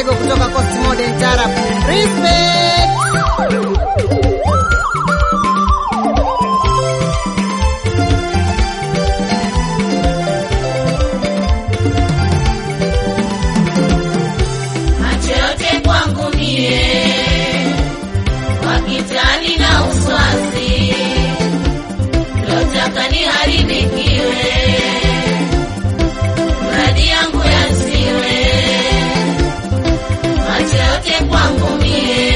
Mtego kutoka Coast Modern Tarab. Respect. macho yote kwangu mie, wakitani na uswazi, lotaka niharibikiwe, mradi yangu yasiwe. Macho yote kwangu mie,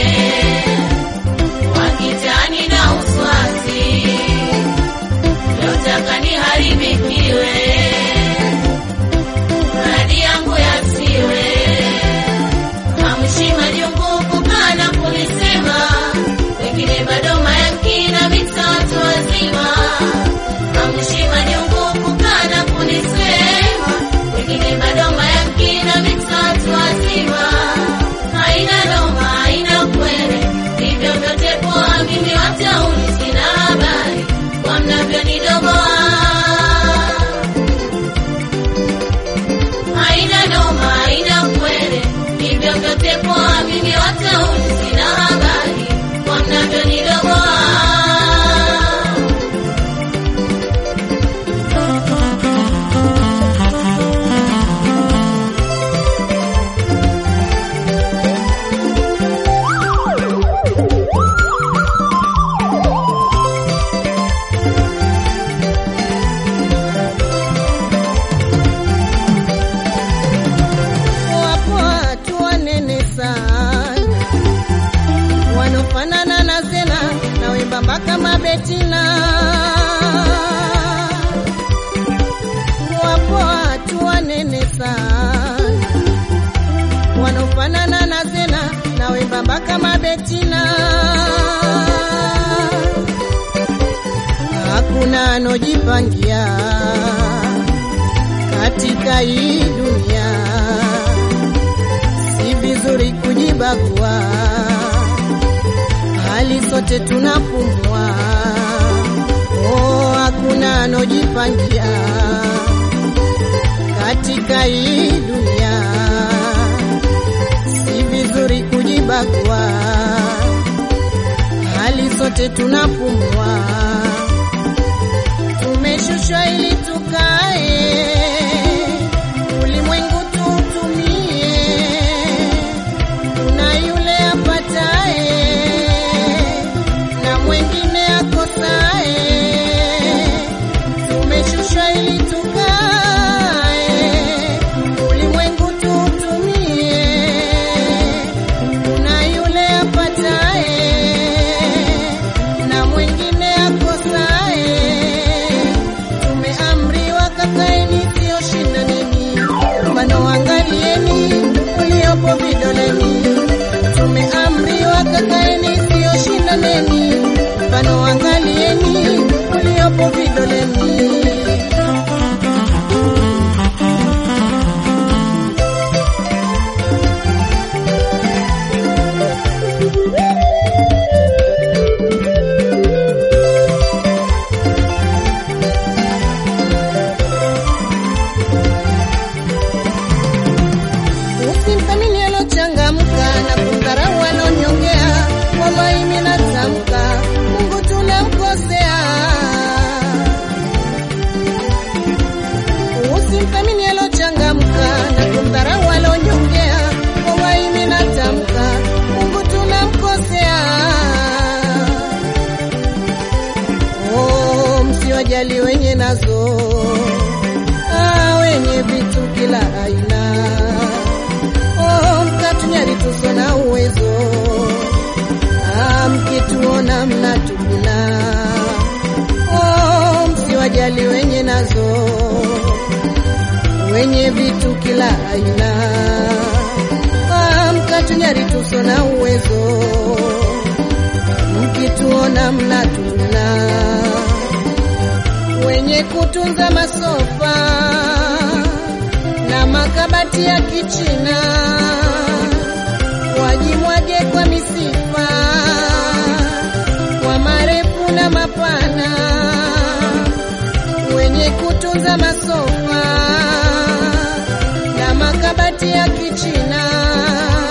wakitani na uswazi, lotaka niharibikiwe, mradi yangu yasiwe Hamshima jungu kukana kulisema, wengine bado mayakina mitatu wazima. Hamshima jungu kukana kulisema, wengine bado mayakina mitatu wazima. Haina noma, haina kwere, hivyo vyote poa, mimi watauni sina habari kwa mnavyonidogoa haina noma, haina kwere, hivyo vyote poa, mimi watauni sina habari kwa mnavyonidogoa. Wapo watu wanene sana wanofanana na Zena na wembamba kama Betina. Wapo watu wanene sana wanofanana na Zena na wembamba kama Betina. Hakuna anojipangia katika hii dunia, si vizuri kujibagua, hali sote tunapumua. Oh, hakuna anojipangia katika hii dunia, si vizuri kujibagua, hali sote tunapumua tumeshushwa ili tukae ulimwengu tuutumie. Kuna yule apataye na mwengine akosaye. Tumeshushwa ili tukae ulimwengu tuutumie. Kuna yule apataye na mwengine akosaye. Tumeamriwa kakaeni, sio shindaneni, mfano angalieni uliopo vidoleni. Tumeamriwa kakaeni, sio shindaneni, mfano angalieni uliopo vidoleni. Usimthamini alochangamka na kumdharau alonyongea. Wallahi mimi natamka, Mungu tunamkosea. Usimthamini alochangamka na kumdharau alonyongea. Wallahi mimi natamka, Mungu tunamkosea. Oh, msiwajali wenye nazo ah, wenye vitu kila aina oh, mkatunyari tuso na uwezo ah, mkituona mnatuguna oh, msiwajali wenye nazo wenye vitu kila aina ah, mkatunyari tuso na uwezo mkituona mnatuguna wenye kutunza masofa na makabati ya kichina wajimwage kwa misifa kwa marefu na mapana wenye kutunza masofa na makabati ya kichina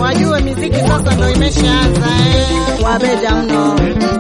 wajue miziki sasa ndo imeshaanza eh. wabeja mno.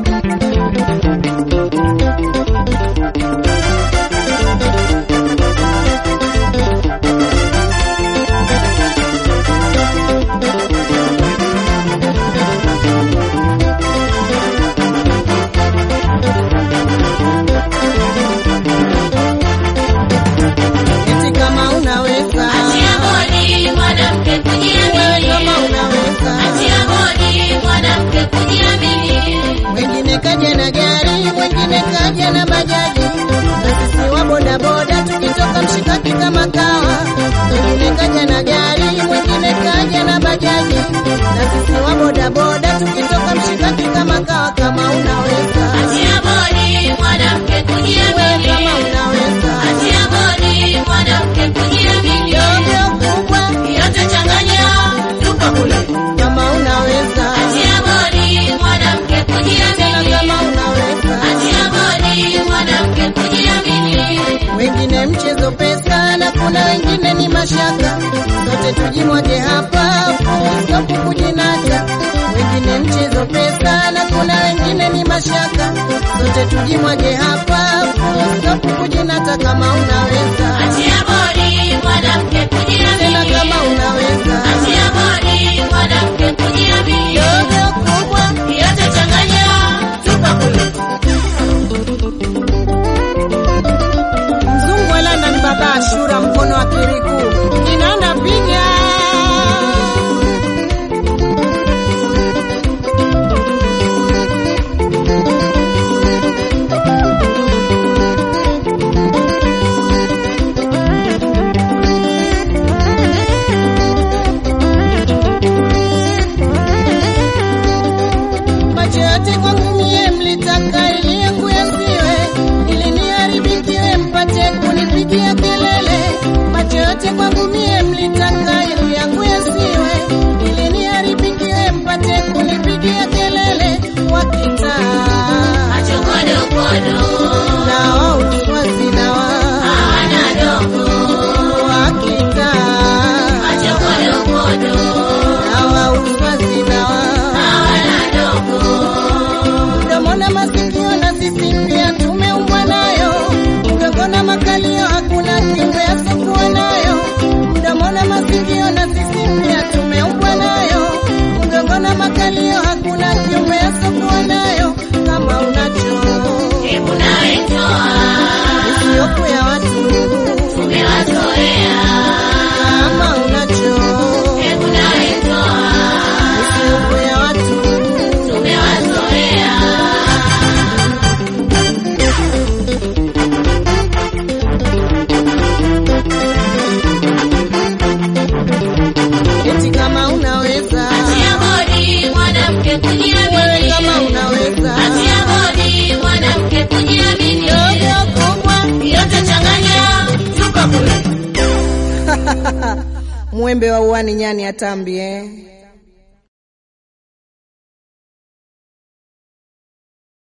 Eti kama unaweza Achia bodi mwanamke wewe, kujiamini. kama unaweza Achia bodi mwanamke kujiamini. Mwingine kaja na gari, mwingine kaja na bajaji, na sisi wa bodaboda tukitoka mshikaki kama kawa. Mwingine kaja na gari, mwingine kaja na bajaji, na sisi wa bodaboda tukitoka mshikaki kama kawa. Kama unaweza Achia bodi mwanamke wewe, kujiamini. kama unaweza Achia bodi mwanamke kujiamini. dogo kubwa, Yote changanya, tupa kule. kama unaweza Achia bodi mwanamke tena, kujiamini. kama unaweza Achia bodi mwanamke kujiamini. wengine mchezo pesa na kuna wengine ni mashaka, sote tujimwage hapa fustopu kujinata. Wengine mchezo pesa na kuna wengine ni mashaka, sote tujimwage hapa fustopu kujinata. Kama unaweza Achia bodi mwanamke tena, kujiamini. kama unaweza Achia bodi mwanamke kujiamini. dogo kubwa, Yote changanya, tupa kule. Mzungu elanda ni baba Ashura, mkono wa kiriku inaenda piga macho yote kwangu mie mlitaka ili yangu yasiwe, ili niharibikiwe mpate kunipigia kelele. Macho yote kwangu mie mlitaka ili yangu yasiwe, ili niharibikiwe mpate kunipigia kelele. Wakitaa Machokodokodo, na wa uswazi na wa hawana dogo. wakitaa Machokodokodo, na wa uswazi na wa hawana dogo. mdomo na masikio na sisi pia tumeumbwa nayo, mgongo na makalio hakuna kiumbe asokuwa nayo. Mdomo na masikio na sisi pia tumeumbwa nayo, mgongo na makalio hakuna kiumbe asokuwa nayo. Kama unacho Hebu nawe toa, isiyoku ya watu, tumewazoea. kama unacho Hebu nawe toa, isiyoku ya watu tumewazoea. eti kama unaweza Achia bodi mwanamke wewe, kujiamini. kama unaweza Achia bodi mwanamke kujiamini. dogo kubwa Yote changanya, tupa kule. mwembe wa uani nyani atambi eh.